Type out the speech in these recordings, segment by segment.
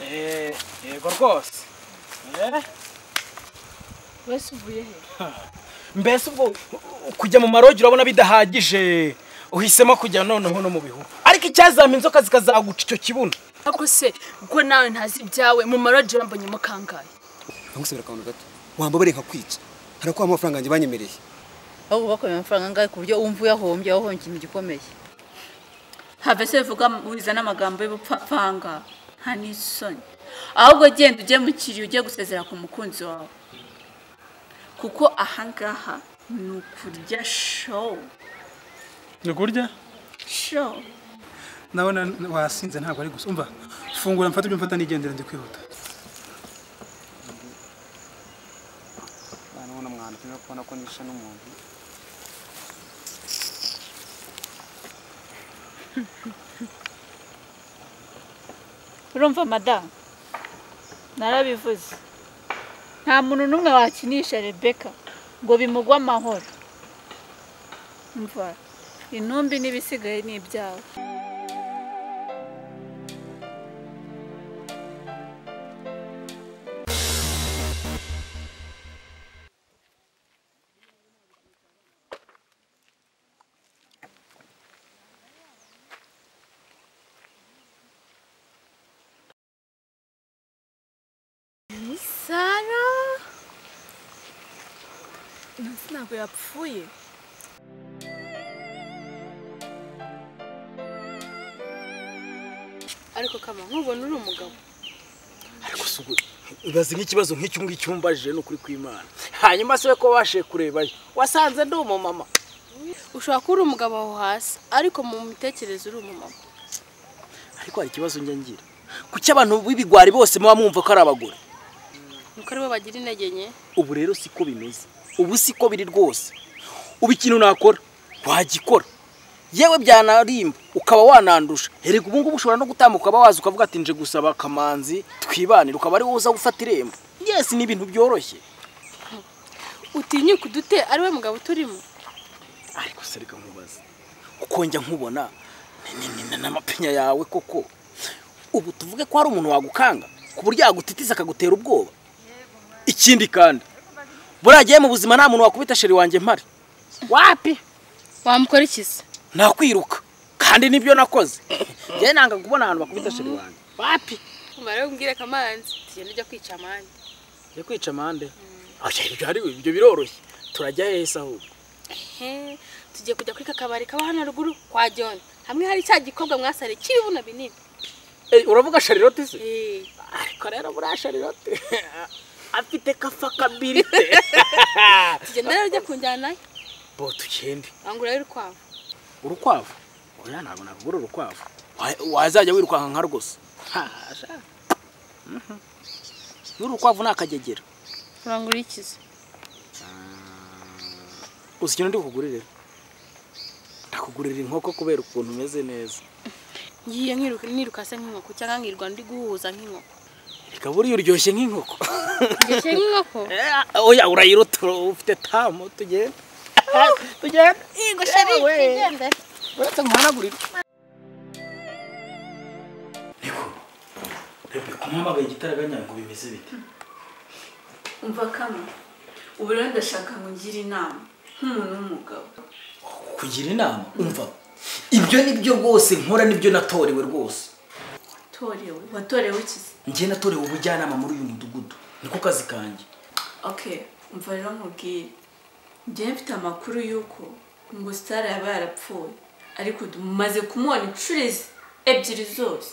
yego rwose wese uvuye he mbese ubwo kujya mu marogi urabona bidahagije uhisemo kujya noneho no mu bihuru ariko icyazama inzoka zikazaguca icyo kibuno ariko se ubwo nawe ntazi ibyawe mu maradiyo urambonyemo kangahe ntagusubira akantu gato wambabare nkakwica harakuba amafaranga yanjye banyemereye aho bakorera amafaranga angahe ku buryo wumva uyahombye aho ikintu gikomeye have se vuga wiza n'amagambo y'ubupfapfanga nta n'isoni ahubwo genda ujye mu kiriyo ujye gusezera ku mukunzi wawe kuko ahangaha ni ukurya show ni kurya show ndabona wasinze ntabwo ari gusa umva fungura mfata ibyo mfata nigendera ndi kwihuta nubona umwanda turimo kubona ko nishe n'umuntu urumva madamu narabivuze nta muntu n'umwe wakinisha rebeka ngo bimugwe amahoro mva intumbi n'ibisigaye ni ibyawe sara munsi ntabwo yapfuye ariko kama nkubona uri umugabo ariko si ubwo ibaze nk'ikibazo nk'icyo ngicyo umbajije ni ukuri kw'imana hanyuma se ko wabashije kureba yo wasanze ndi umumama ushobora kuba uri umugabo aho hasi ariko mu mitekerereze uri umumama ariko hari ikibazo njya ngira kuki abantu b'ibigwari bose muba mwumva ko ari abagore nuko aribo bagira intege nke ubu rero siko bimeze ubu siko biri rwose ubu ikintu nakora wagikora yewe byanarimba ukaba wanandusha herega ubu ngubu ushobora no gutambuka ukaba waza ukavuga ati nje gusaba akamanzi twibanire ukaba ari wowe uza gufata irembo yesi ni ibintu byoroshye utinyuka udute ari we mugabo uturimo ariko se reka nkubaze kuko njya nkubona ni- ni- ni n'amapinya yawe koko ubu tuvuge ko hari umuntu wagukanga ku buryo yagutitiza akagutera ubwoba ikindi kandi buriya agiye mu buzima nta muntu wakubita sheri wanjye mpari wapi wamukora iki se nakwiruka kandi nibyo nakoze njyewe nanga kubona ahantu bakubita sheri wanjye wapi umara umbwire kamanzi tugenda ujya kwica amande njye kwica amande Oya, ibyo ari ibyo biroroshye turajya hese ahubwo he tugiye kujya kuri kakabari kaba hano ruguru kwa john hamwe hari cya gikobwa mwasare cy'ibibuno binini Eh, uravuga sharirote se Eh, ariko rero buriya sharirote afite kafa kabirite tugenda rero ujya kunjyana nayo bo tugende wangura rero urukwavu urukwavu oya ntabwo nagura urukwavu Wa- wazajya wirukanka nka rwose Ha, sha. Mhm. n'urukwavu ni akagegera urangura iki se uzi ikintu ndi kukugurira ndakugurira inkoko kubera ukuntu umeze neza ngiye nkiruka niruka se nk'inkoko cyangwa nkirirwa ndi guhuza nk'inkoko reka buriya uryoshye nk'inkoko ngeshye nk'inkoko Eh, oya urayiruta ufite tamu tugenda tugenda yego sheri igende uretse nkuhanagurira rebeka umuhamagaye igitaraganya ngo bimeze bite umva kamwe ubu rero ndashaka ngo ungire inama nk'umuntu w'umugabo kugira inama umva ibyo ni byo rwose nkora nibyo natorewe rwose watorewe watorewe iki se njye natorewe ubujyanama muri uyu mudugudu niko kazi kanjye okay umva rero nkubwire njyewe mfite amakuru y'uko ngo sitara yaba yarapfuye ariko dumaze kumubona inshuro izi- ebyiri zose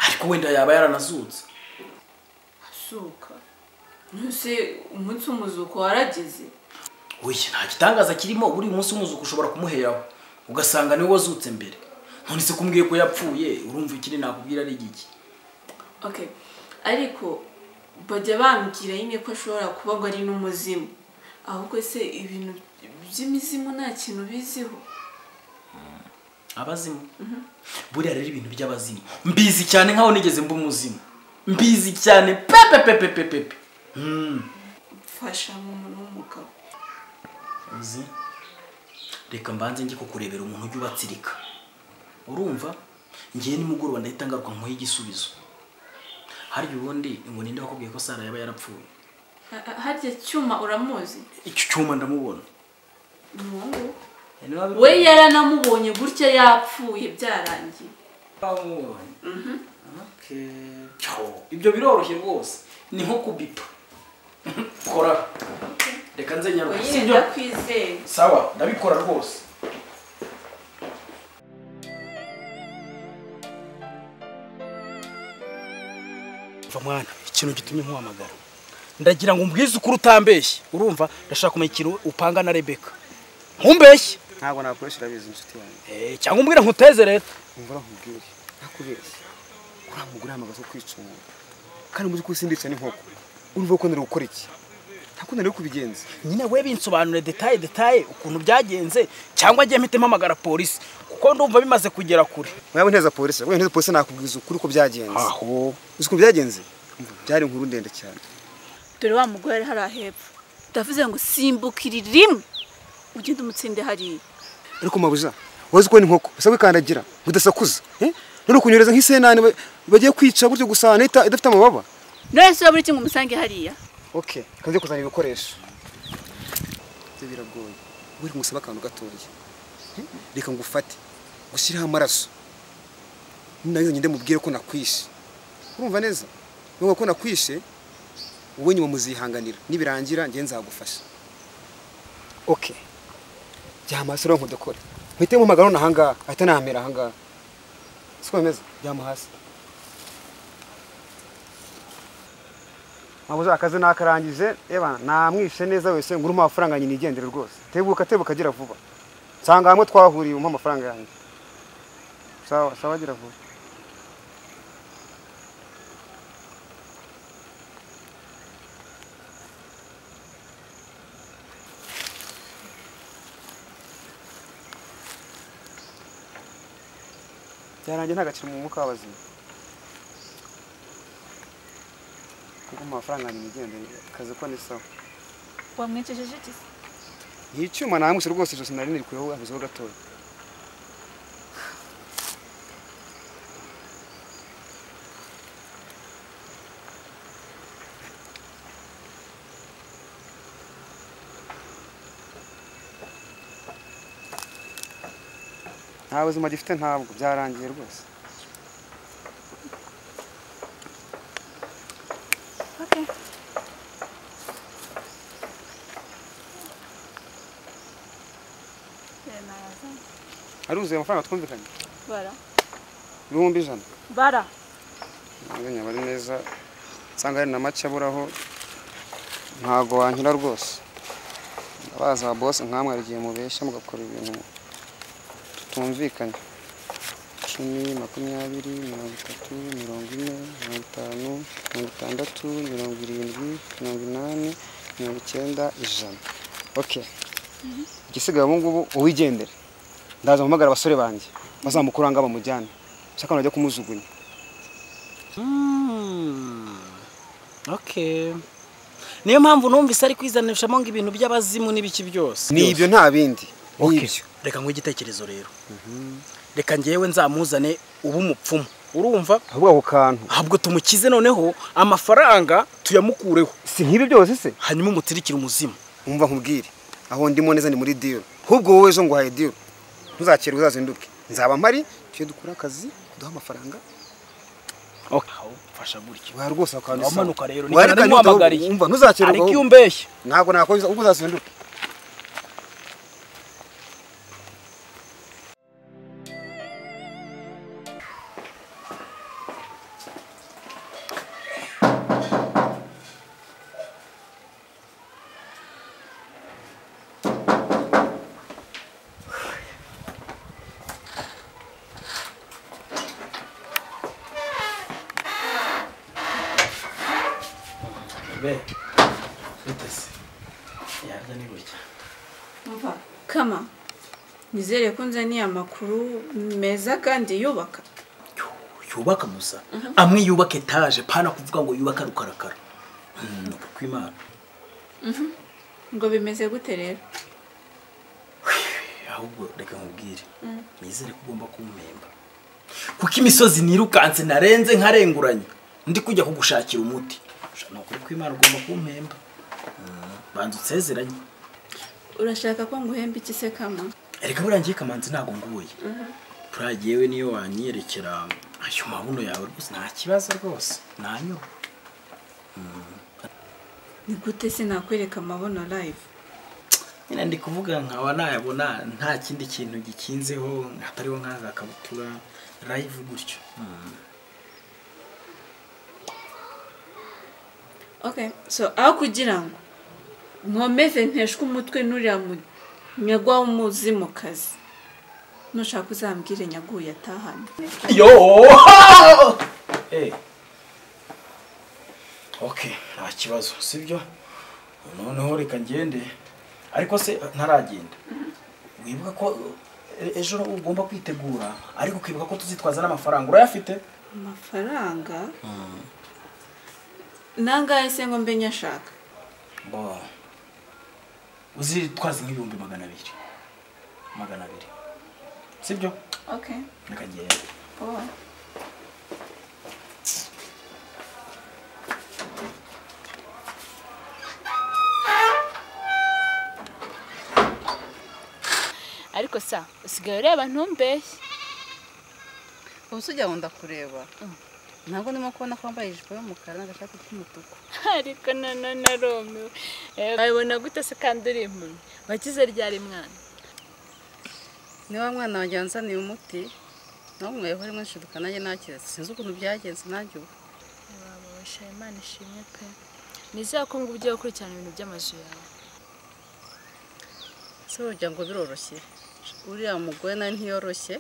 ariko wenda yaba yaranazutse asuka ntuse umunsi w'umuzuko warageze oya nta gitangaza kirimo buri munsi umuzuko ushobora kumuheraho ugasanga niwe wazutse mbere none se kumbwiye ko yapfuye urumva ikindi nakubwira ari igiki okay ariko bajya bambwira nyine ko ashobora kuba ngo ari n'umuzimu ahubwo se ibintu by'imizimu nta kintu biziho abazimu buriya rero ibintu by'abazimu mbizi cyane nkaho nigeze mba umuzimu mbizi cyane pepepepepepepe mfasha nk'umuntu w'umugabo uzi reka mbanze njye kukurebera umuntu ujya ubatsirika urumva ngewe nimugoroba ndahita ngaruka nk'uho igisubizo harya ubundi ngo ninde wakubwiye ko Sara yaba yarapfuye Ha- ha- harya cyuma uramuzi icyo cyuma ndamubona umuhungu Yani waba- we yaranamubonye gutya yapfuye byarangiye Wamubonye? Okay. Cyo, ibyo biroroshye rwose ni nko kubipa kora reka nze nyaruka Oya, sibyo ndakwizeye sawa ndabikora rwose va mwana ikintu gitumye nkuhamagara ndagira ngo umbwize ukuri utambeshye urumva ndashaka kumenya ikintu upanga na rebeka nkumbeshye ntabwo nakoresha urabizi inshuti yanjye Eh, cyangwa umbwire nkuteze leta umva uramubwire ntakubeshye uriya mugore yamagaze ko kwica umuntu kandi muzi ko simbica n'inkoko urumva ko nari gukora iki ntabwo nari kubigenza nyine we binsobanure detaye detaye ukuntu byagenze cyangwa ajye mpite mpamagara polisi kuko ndumva bimaze kugera kure mwaba nteza polisi mwaba nteza polisi nakubwiza ukuri ko byagenze aho uzi ukuntu byagenze byari inkuru ndende cyane dore wa mugore ari hariya hepfo ndavuze ngo simbukire rimwe ugende umutsinde hariya ariko mabuja wazi ko ni inkoko basa wikandagira ngo udasakuza eh? none kunyereza nk'isenani ba- bagiye kwica gutyo gusa nahita idafite amababa none se buri kimwe umusange hariya okay kanze kuzana ibikoresho ibyo biragoye wari ngusaba akantu gatoya Eh? reka ngufate gushyiraho amaraso nagize ngende mubwire ko nakwishe urumva neza nuvuga ko nakwishe wowe nyuma muzihanganira nibirangira njye nzagufasha okay jya hasi rero nkudakore mpite mpamagara none ahangaha ahita nahamera ahangaha siko bimeze jya hasi mabuze akazi nakarangije eba namwishe neza wese nguru umpa amafaranga nyine igendere rwose tebuka tebuka agira vuba nsanga hamwe twahuriye umpa amafaranga yanjye sawa sawa agira vuba byarangiye ntagaciro mu mwuka w'abazima kuko umpa amafaranga yanjye igendere akazi ko ni sawa wamwicisheje iki se ni icyuma namwishe rwose ijosi nari nirikuyeho habuzeho gatoya nta buzima gifite ntabwo byarangiye rwose aruzuye amafaranga twumvikanye bara ibihumbi ijana bara nyabari ari neza nsanga hari na make aburaho ntago wanyura rwose abaza ba bose nkamwe hari igihe mubeshya mugakora ibintu tutumvikanye icumi makumyabiri mirongo itatu mirongo ine mirongo itanu mirongo itandatu mirongo irindwi mirongo inani mirongo icyenda ijana oke igisigaye ubu ngubu uwigendere ndaza mpamagara abasore banjye bazamukuranga bamujyane ushaka najya kumujugunya okay niyo mpamvu numvise ari kwizanishamo ngo ibintu by'abazimu n'ibiki byose ni ibyo nta bindi ni Okay. ibyo reka nguhe igitekerezo rero reka ngewe nzamuzane uba umupfumu urumva ahubwo ako kantu ahubwo tumukize noneho amafaranga tuyamukureho si nk'ibi byose se hanyuma umutirikire umuzimu umva nkubwire aho ndimo neza ni muri diro ahubwo wowe ejo nguhaye diro ntuzakere uzazinduke nzaba mpari tujye dukora akazi kuduha amafaranga aho mfasha gutyo wari rwose ako kantu wamanuka rero Wari niko kantu namuhamagariye umva ntuzakererwa ariko iyo ahubwo. umbeshye ntabwo nakomeza ubwo uzazinduke umva kama nizere ko nzaniye amakuru meza kandi yubaka yubaka gusa amwe yubaka etaje pana kuvuga ngo yubaka rukarakara ni kw'imana ngo bimeze gute rero ahubwo reka nkubwire nizere ko ugomba kumpemba kuko imisozi nirukanse narenze nkarenguranye ndi kujya kugushakira umuti ni ukuri kw'imana ugomba kumpemba Mm, banza unsezeranye urashaka ko nguhemba iki se kama reka burangiye kamanzi ntabwo nguye pura yewe niyo wanyerekera ayo mabuno yawe rwose nta kibazo rwose nanyura ni gute sinakwereka amabono live nyine ndi kuvuga nkaba nayabona nta kindi kintu gikinzeho hatariho nk'aza kabutura live gutyo okay so aho kugira ngo nkomeze nteshwe umutwe n'uriya nyagwa w'umuzimu kazi nushaka uzambwire nyaguye atahane yo Eh. okay nta kibazo sibyo noneho reka ngende ariko se ntaragenda wibuka ko e- ejo ugomba kwitegura ariko ukibuka ko tuzitwaza n'amafaranga urayafite amafaranga nangahe se ngo mbe nyashaka bo uzitwaze nk'ibihumbi magana abiri magana abiri sibyo okay reka ngende oh. ariko sa usigaye ureba ntumbeshye ubu se ujya ngo ndakureba ntabwo ndimo kubona ko wambaye ijipo y'umukara n'agashati k'umutuku ariko nanone arumiwe wabibona gute se kandi uri impumyi wakize ryari mwana niba mwana wanjye wanzaniye umuti nawe mwayeho rimwe nshiduka nanjye nakiretse sinzi ukuntu byagenze nanjye ubu wababasha imana ishimwe pe nizere ko ngo ugiye gukurikirana ibintu by'amazu yawe se burya ngo biroroshye uriya mugore nawe ntiyoroshye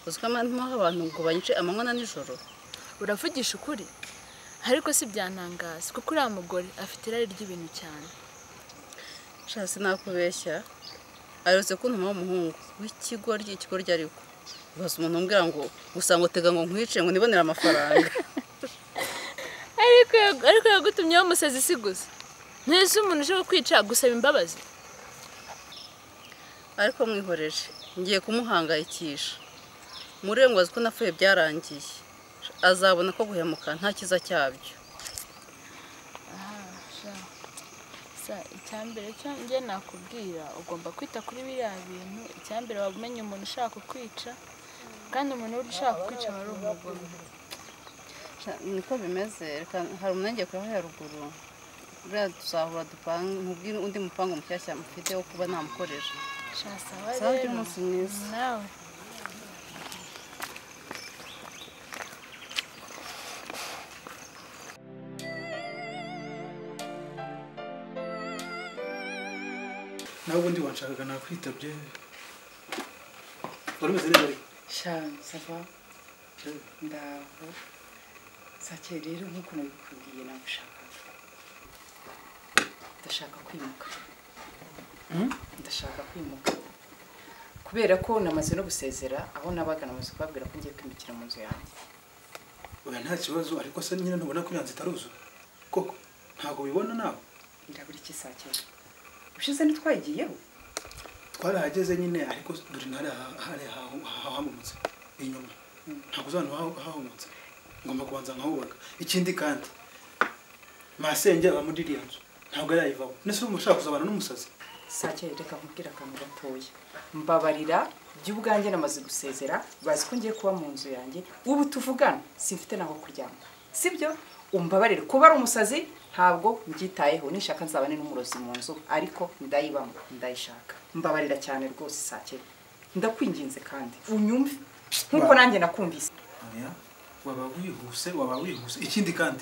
uzi ko amanywa abantu ngo banyice amanywa na nijoro uravugisha ukuri ariko si byantangaza kuko uriya mugore afite irari ry'ibintu cyane sha sinakubeshya aherutse kuntuma w'umuhungu w'ikigoryi ikigoryi ariko ubaza umuntu umbwira ngo gusa ngo tega ngo nkwice ngo nibonere amafaranga ariko ariko yagutumye bamusazi si gusa ntese umuntu ushobora kwica gusaba imbabazi ariko mwihoreje ngiye kumuhangayikisha murenge azi ko napfuye byarangiye azabona ko guhemuka nta cyiza cyabyo icyambere cyo njye nakubwira ugomba kwita kuri biriya bintu icyambere waba umenya umuntu ushaka kukwica kandi umuntu uri ushaka kukwica aba ari umugome Sha, niko bimeze reka hari umuntu ngiye kurebaho haruguru buriya tuzahura dupange mubwire undi mupango mushyashya mufite wo kuba namukoresha Shasaba sawa rero. umunsi mwiza nawe nawe ubundi wanshakaga nakwitabye wari umeze neza ariko shanzava ndaho sake rero nk'uko nabikubwiye nagushakaga ndashaka kwimuka ndashaka kwimuka kubera ko namaze no gusezera aho nabaga namaze kubabwira ko ngiye kwimukira mu nzu yanjye oya nta kibazo ariko se nyine ntubona ko iyo nzu itaruzura koko ntabwo ubibona nawe ndabura iki sake ushize ntitwayigiyeho twarahageze nyine ariko dore ntari hari hahomotse inyuma ntabwo uzabona hahomotse ngomba kubanza nkahubaka ikindi kandi masenge aba muri iriya nzu ntabwo yayivamo nese ubu ushaka kuzabana n'umusazi sake reka nkubwire akantu gatoya mbabarira by'ubwanjye namaze gusezera bazi ko ngiye kuba mu nzu yanjye ubu tuvugana simfite naho kuryama sibyo umbabarire kuba ari umusazi ntabwo mbyitayeho nishaka nzabane n'umurozi mu nzu ariko ndayibamo ndayishaka mbabarira cyane rwose sake ndakwinginze kandi unyumve nk'uko nanjye nakumvise oya waba wihuse waba wihuse ikindi kandi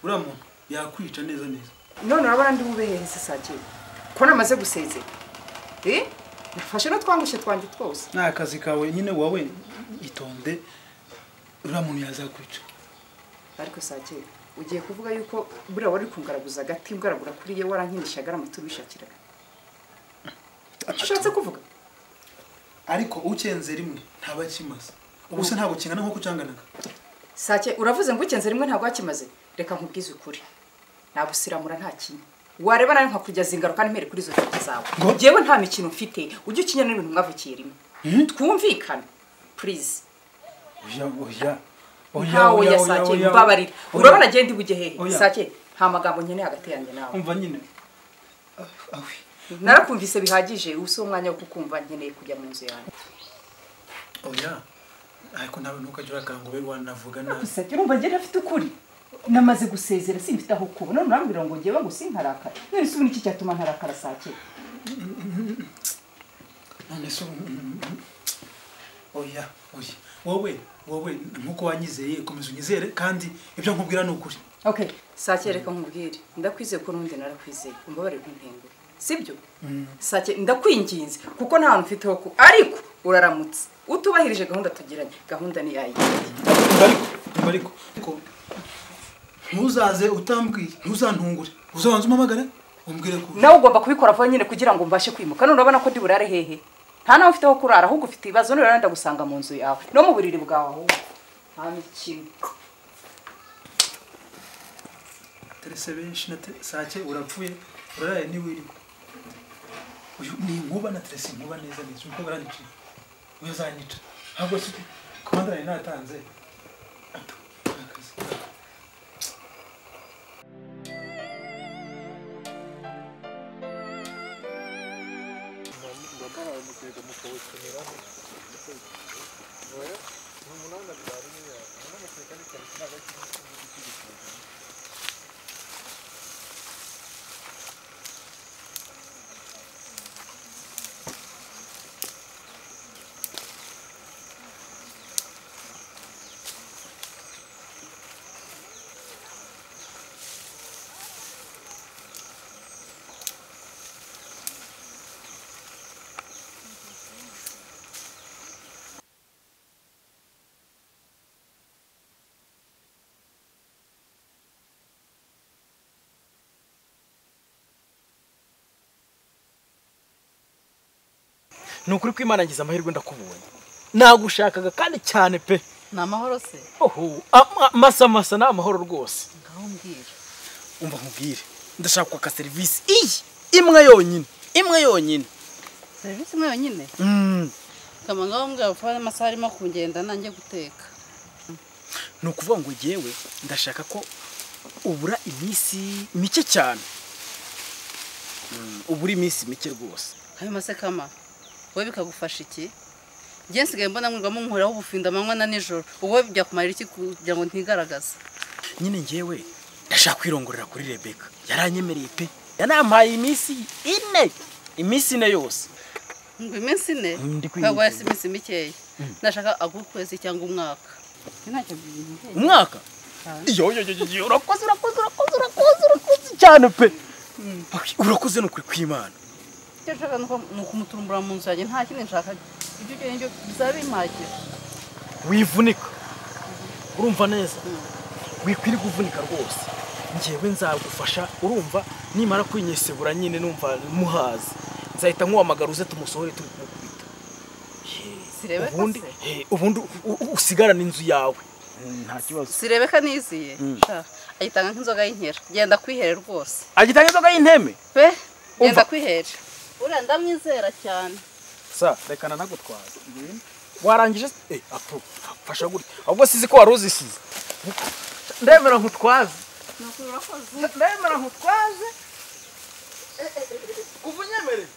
uriya muntu yakwica neza neza none urabona ndi bubehereze sake ko namaze gusezera eh nafashe no twangushye twanjye twose ni akazi kawe nyine wowe itonde uriya muntu yazakwica ariko sake ugiye kuvuga yuko buriya wari kungaraguza agati ngaragura kuri ye warankinishaga aramutse ubishakiraga ushatse kuvuga ariko ukenze rimwe ntaba akimaze ubu se ntabwo kingana nk'uko ucyanganaga sake uravuze ngo ukenze rimwe ntabwo wakimaze reka nkubwize ukuri nagusiramura nta kintu wareba nawe nkakujyaza ingaruka n'impere kuri izo nshuti zawe Ngo? njyewe nta mikino mfite ujye ukinya n'ibintu mwavukiye rimwe twumvikane purize oya oya Oya, ntawe oya, yasake oya, oya. mbabarira Oya. urabona agenda ibuge hehe Oya. sake nta magambo nkeneye hagati yanjye nawe umva nyine Ah, awe narakumvise bihagije ubu si umwanya wo kukumva nkeneye kujya mu nzu yanjye oya ariko nawe ntukajya urakanga ube wanavuga nabi gusabye urumva njye afite ukuri namaze gusezera simfite aho kuba none urambwira ngo ngewe ngo sinkarakara none se ubu niki cyatuma ntarakara saa kera none se ubu- oya oya wowe wowe nkuko wanyizeye komeza unyizere kandi ibyo nkubwira ni ukuri okay saa kera reka nkubwire ndakwizeye ko n'undi narakwizeye umbabarire kuntengura sibyo sake ndakwinginze kuko nta hantu mfite ho ku ariko uraramutse utubahirije gahunda tugiranye gahunda ni yayi Umva ariko umva ariko ko ntuzaze utambwiye ntuzantungure uzabanza umpamagare umbwire ko nawe ugomba kubikora vuba nyine kugira ngo mbashe kwimuka none urabona ko ndi burare hehe nta nawe ufite aho kurara ahubwo ufite ibibazo none urenda gusanga mu nzu yawe no mu buriri bwawe ahubwo nta mikino terese benshi na te- sake urapfuye uraraye ntiwirirwa uyu ni inkuba na terese inkuba neza neza uko baranyiciye uyu azanyica ntabwo si komanda yari natanze Ato, akazi. ni ukuri ko imana ngize amahirwe ndakubonye nagushakaga kandi cyane pe ni amahoro se oho ama- amasa amasa ni amahoro rwose ngaho mbwira umva nkubwire ndashaka kwaka serivisi iyi imwe yonyine imwe yonyine serivisi imwe yonyine Mm. kama ngaho mbwira vuba n'amasaha arimo kugenda nanjye guteka ni ukuvuga ngo ngewe ndashaka ko ubura iminsi mike cyane Mm, ubura iminsi mike rwose ayo mase kama wowe bikagufasha iki njye nsigaye mbona mwirwamo nkoraho ubufinda amanywa na nijoro wowe byakumarira iki kugira ngo ntigaragaze nyine ngewe ndashaka kwirongorera kuri rebeka yaranyemereye pe yanampaye iminsi ine iminsi ine yose ngo iminsi ine Mm, ndi kwirinda. ntabwo yasi iminsi mikeya ndashaka ag'ukwezi cyangwa umwaka ntacyo byiyumviye umwaka iyo yo yo yo, yo urakoze urakoze urakoze urakoze urakoze cyane pe urakoze ni ukuri kw'imana icyo nshaka ni uko- ni ukumutumbura mu nzu yanjye nta kindi nshaka ibyo ukeneye byo bizabimpagije wivunika urumva neza wikwiriye uvunika rwose ngewe nzagufasha urumva nimara kwinyesebura nyine numva muhazi nzahita nkuhamagara uze tumusohore turi kumukubita sirebe ko ubundi se he, ubundi u- u- usigarane inzu yawe nta kibazo sirebeka niziye sha ayitanga nk'inzoga y'inkera genda kwihere rwose agitanga inzoga y'inteme pe Umva. genda kwihere uriya ndamwizera cyane sa rekana nagutwaza warangije se? eh apo fasha gutya ahubwo sizi ko wari uzisize ndemera nkutwaze ndemera nkutwaze kuva unyemere